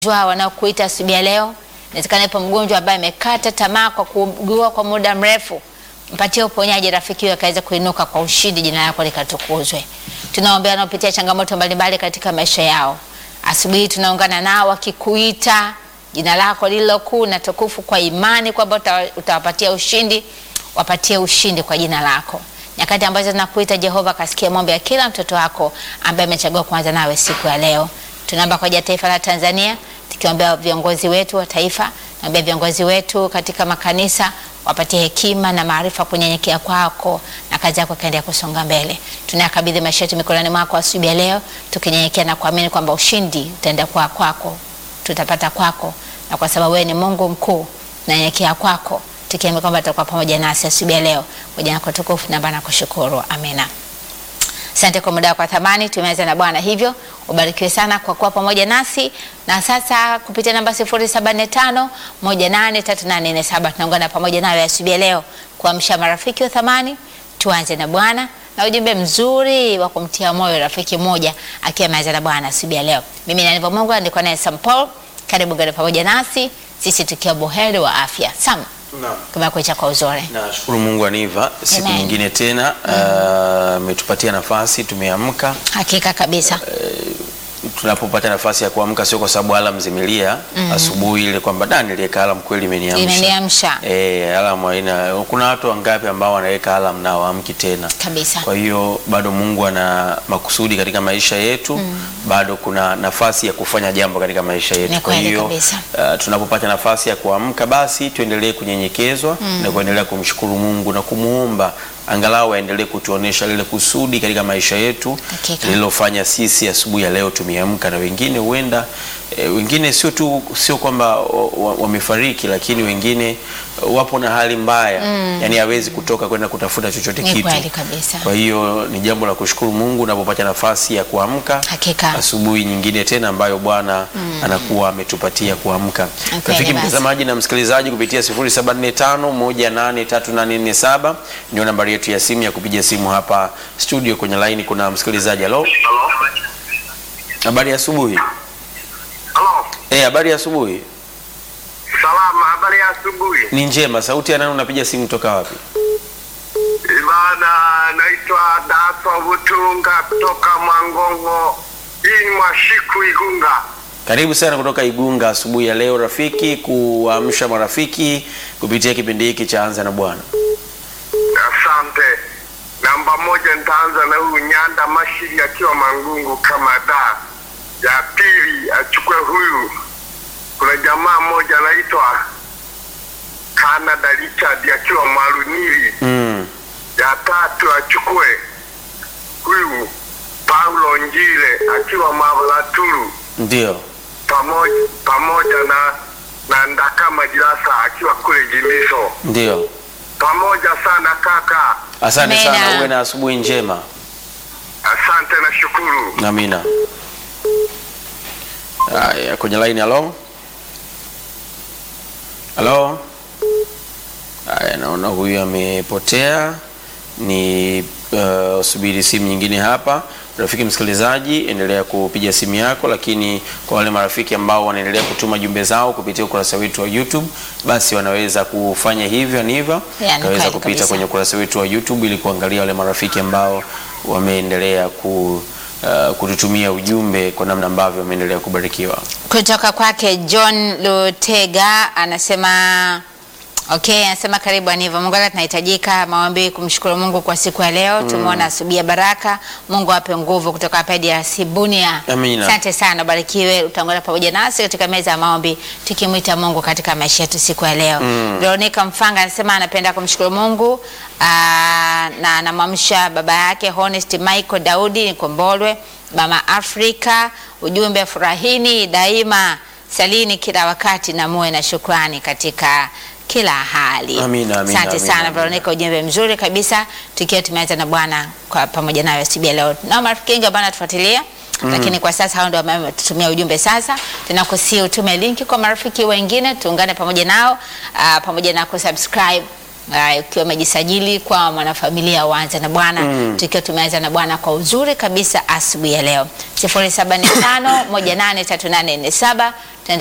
Wagonjwa wanaokuita asubuhi ya leo, inawezekana ipo mgonjwa ambaye amekata tamaa kwa kuugua kwa muda mrefu, mpatie uponyaji rafiki huyo akaweza kuinuka kwa ushindi, jina lako likatukuzwe. Tunaombea wanaopitia changamoto mbalimbali katika maisha yao, asubuhi tunaungana nao wakikuita jina lako lililo kuu na tukufu, kwa imani kwamba uta- utawapatia ushindi, wapatie ushindi kwa jina lako. Nyakati ambazo tunakuita Jehova, kasikia maombi ya kila mtoto wako ambaye amechagua kuanza nawe siku ya leo. Tunaomba kwa ajili ya taifa la Tanzania, tukiombea viongozi wetu wa taifa, naombea viongozi wetu katika makanisa, wapatie hekima na maarifa kunyenyekea kwako, na kazi yako ikaendelea kusonga mbele. Tunayakabidhi maisha yetu mikononi mwako asubuhi ya leo, tukinyenyekea na kuamini kwamba ushindi utaenda kwa kwako, tutapata kwako, na kwa sababu wewe ni Mungu mkuu, tunanyenyekea kwako, tukiamini kwamba utakuwa pamoja nasi asubuhi ya leo. Kwa jina lako tukufu na na kushukuru, amina. Asante kwa muda wako wa thamani. Tumeanza na Bwana, hivyo ubarikiwe sana kwa kuwa pamoja nasi. Na sasa kupitia namba 0745 183847 tunaungana pamoja nawe asubuhi ya leo kuamsha marafiki wa thamani. Tuanze na Bwana na ujumbe mzuri wa kumtia moyo rafiki mmoja akiwa ameanza na Bwana asubuhi ya leo. Mimi ni Aniva Mungu, nilikuwa naye Sam Paul. Karibu gani pamoja nasi sisi tukiwa buheri wa afya. Sam, Naam. kumekucha kwa uzuri. Nashukuru Mungu Aniva, siku Amen. nyingine tena ametupatia nafasi, tumeamka. Hakika kabisa. Tunapopata nafasi ya kuamka sio kwa sababu alam zimelia asubuhi ile kwamba da niliweka alam kweli imeniamsha. Imeniamsha. Eh, alam haina. Kuna watu wangapi ambao wanaweka alam na waamki tena? Kabisa. Kwa hiyo bado Mungu ana makusudi katika maisha yetu, bado kuna nafasi ya kufanya jambo katika maisha yetu. Ni Kwa kweli hiyo kabisa. uh, tunapopata nafasi ya kuamka, basi tuendelee kunyenyekezwa na kuendelea kumshukuru Mungu na kumuomba angalau aendelee kutuonesha lile kusudi katika maisha yetu Hakika. lililofanya sisi asubuhi ya leo tumeamka, na wengine huenda e, wengine sio tu sio kwamba wa- wa- wamefariki, lakini wengine eh, wapo na hali mbaya yani hawezi kutoka kwenda kutafuta chochote Ni kitu. kweli kabisa. Kwa hiyo ni jambo la kushukuru Mungu unapopata nafasi ya kuamka Hakika. asubuhi nyingine tena ambayo Bwana anakuwa ametupatia kuamka. Kweli Rafiki basi. mtazamaji na msikilizaji, kupitia 0745183847 ndio nambari yetu ya simu ya kupiga simu hapa studio. Kwenye laini kuna msikilizaji. Halo, habari ya asubuhi. Halo, Eh, habari ya asubuhi. salama. Habari ya asubuhi. Ni njema. Sauti ya nani unapiga simu toka wapi? Bana, naitwa Daso Butunga kutoka Mwangongo. Hii ni Mwashiku Igunga. Karibu sana kutoka Igunga asubuhi ya leo rafiki, kuamsha marafiki kupitia kipindi hiki cha Anza na Bwana. Asante. Namba moja nitaanza na huyu Nyanda Mashiri akiwa Mangungu kama da. Ya pili achukue huyu, kuna jamaa mmoja anaitwa Canada Richard akiwa Marunili. Mm. ya tatu achukue huyu Paulo Njile akiwa Mavalatulu Ndio. pamoja pamoja na na Ndakama Jirasa akiwa kule Jimiso. Ndio. Pamoja sana kaka, Asante Amina. sana, uwe na asubuhi njema. asante na shukuru. Amina. Haya, kwenye line halo. Halo. Haya, naona huyu amepotea. Ni uh, subiri simu nyingine hapa. Rafiki msikilizaji, endelea kupiga simu yako, lakini kwa wale marafiki ambao wanaendelea kutuma jumbe zao kupitia ukurasa wetu wa YouTube, basi wanaweza kufanya hivyo niva Ya, ni kaweza kweli kupita kabisa. kwenye ukurasa wetu wa YouTube ili kuangalia wale marafiki ambao wameendelea ku, uh, kututumia ujumbe kwa namna ambavyo wameendelea kubarikiwa. kutoka kwake John Lutega anasema okay, anasema karibu Aniva Mungu tunahitajika maombi kumshukuru Mungu kwa siku ya leo. Tumeona asubuhi ya baraka. Mungu ape nguvu kutoka hapa DRC Bunia. Amina. Asante sana, ubarikiwe. Utaungana pamoja nasi katika meza ya maombi tukimwita Mungu katika maisha yetu siku ya leo. Veronica Mfanga anasema anapenda kumshukuru Mungu aa, na anamwamsha baba yake Honest Michael Daudi Nikombolwe, mama Afrika, ujumbe furahini daima, salini kila wakati na muwe na shukrani katika kila hali. Amina, amina, Asante amina, sana amina. Veronica, ujumbe mzuri kabisa, tukiwa tumeanza na Bwana kwa pamoja nayo asubuhi ya leo. Na marafiki wengi ambao wanatufuatilia lakini kwa sasa hao ndio ambao wametutumia ujumbe. Sasa tunakusia utume linki kwa marafiki wengine, tuungane pamoja nao ah, pamoja na kusubscribe Haya, ukiwa umejisajili kwa mwanafamilia uanze na Bwana Mm. tukiwa tumeanza na Bwana kwa uzuri kabisa asubuhi ya leo 0745 183847